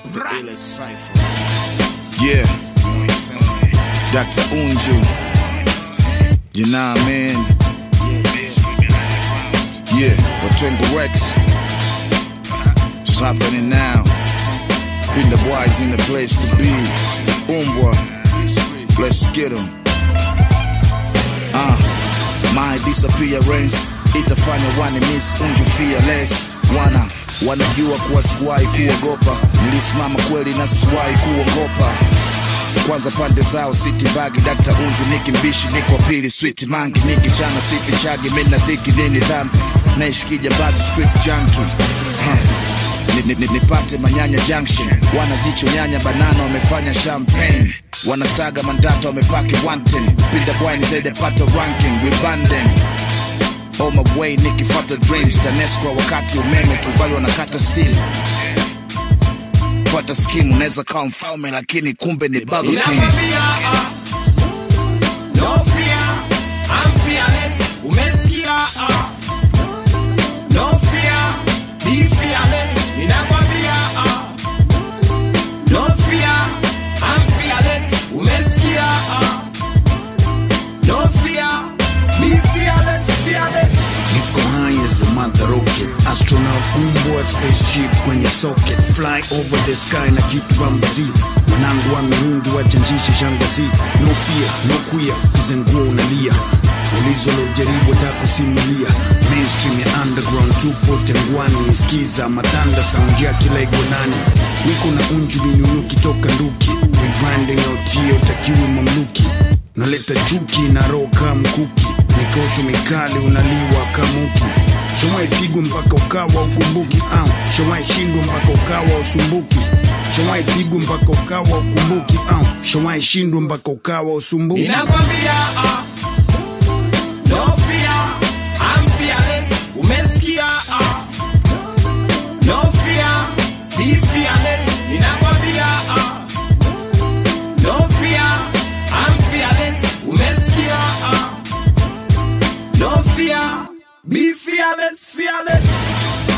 Ile Cypher. Yeah. Dr. Unju. You know what I mean? Yeah, Watwengo Rex. It's happening now. Been the boys in the place to be. Umbwa. Let's get 'em. Uh, my disappearance itafanya wane miss unju fearless wana wanajua kuwa sikuwahi kuogopa nilisimama kweli na sikuwahi kuogopa kwanza pande zao city bagi dakta unju niki mbishi niko pili sweet mangi niki chana sifi chagi mina dhiki nini dhambi naishikija basi street junkie huh. Ni- ni- ni- nipate manyanya junction wanajicho nyanya banana wamefanya champagne wanasaga mandata wamepaki wanten pinda bwani zaidi apata ranking wibanden on my way nikifata dreams tanesco wakati umeme tuvali wanakata steel fata skim unaweza kawa mfalme lakini kumbe ni Burger King. Ninakwambia, ah, no fear, I'm fearless. Umesikia, ah, no fear, be fearless. Ninakwambia, ah, no fear, I'm fearless. Umesikia, ah, no fear, be fearless, fearless. Niko high as a mother rocket Astronaut umbwa spaceship kwenye socket Fly over the sky na kitu wa mzii Mwanangu wa mirungi wachanjishe shangazi No fear, no queer, kizenguo unalia Ulizo lojaribu takusimulia Mainstream ya underground tupo tengwani Skiza matanda sound ya kila igonani Niko na unju minunuki toka nduki Rebranding out hiyo utakiwi mamluki Naleta chuki na roho kama mkuki Mikosho mikali unaliwa kamuki Shomai pigwa mpaka ukawa ukumbuki au Shomai shindwa mpaka ukawa usumbuki Shomai pigwa mpaka ukawa ukumbuki au Shomai shindwa mpaka ukawa usumbuki Ninakwambia, ah, no fear, I'm fearless. Umesikia, ah, no fear, be fearless. Ninakwambia, ah, no fear, I'm fearless. Umesikia, ah, no fear, be fearless, fearless.